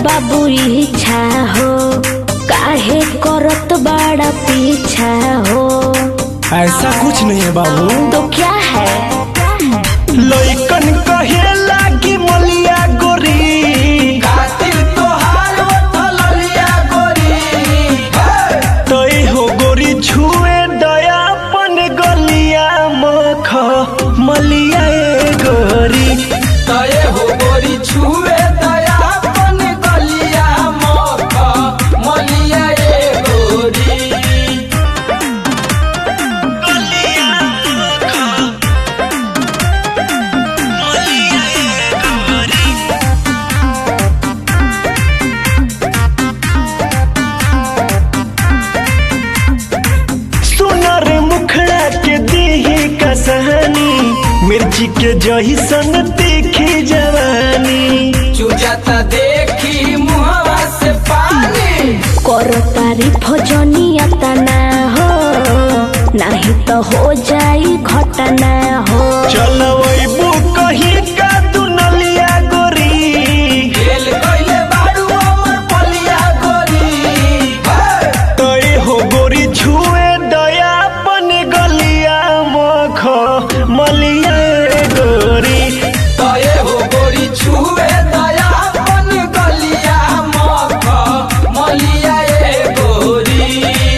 बाबू इच्छा हो काहे करत बड़ा पीछा हो ऐसा कुछ नहीं है बाबू तो क्या है लइकन कहेला कि मलिया गोरी खातिर तोहार ओठल लिया गोरी तई हो गोरी छुए दया अपन गलिया मख मलिया ए गोरी तये हो गोरी छुए दया अपन गलिया मख मलिया ए गोरी सुनर मुखड़ा के दीही कसहनी मिर्ची के जहिसन तीखी जवानी चुजता देखी मुहवा से पानी करो तारीफ जनिया तना हो नहीं तो हो जाई घटना हो चलबू कहीं का दुनलिया गोरी खेल कइले बाड़ू अमर पलिया गोरी तई हो गोरी छुए दया अपन गलिया मख मलिया ए गोरी तये हो गोरी छुए दया अपन गलिया मख मलिया ए गोरी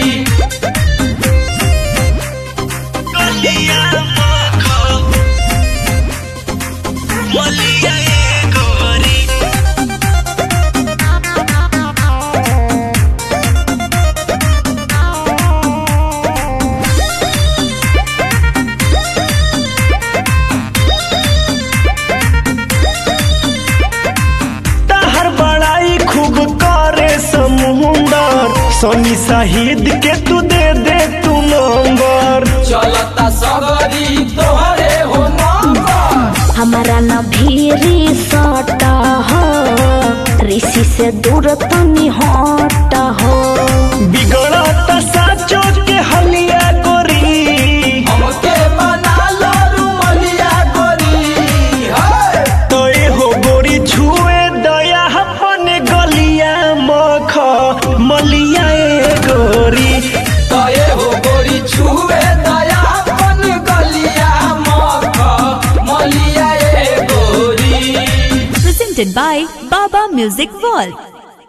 गलिया मख मलिया ए गोरी तहर बड़ाई खूब करे समुंदर सोनी शहीद के तू दे दे तू नंबर चलता सगरी तोहरे हो नंबर हमारा न भीरी सट हो ऋषि से दूर तनी हट हो बिगड़त साचो के हलिया गोरी हमके बना लो रुमलिया गोरी हे तोय हो गोरी छुए दया अपन गलिया मख मलिया ए गोरी तये हो गोरी छुए दया अपन गलिया मख मलिया ए गोरी presented by Baba Music World.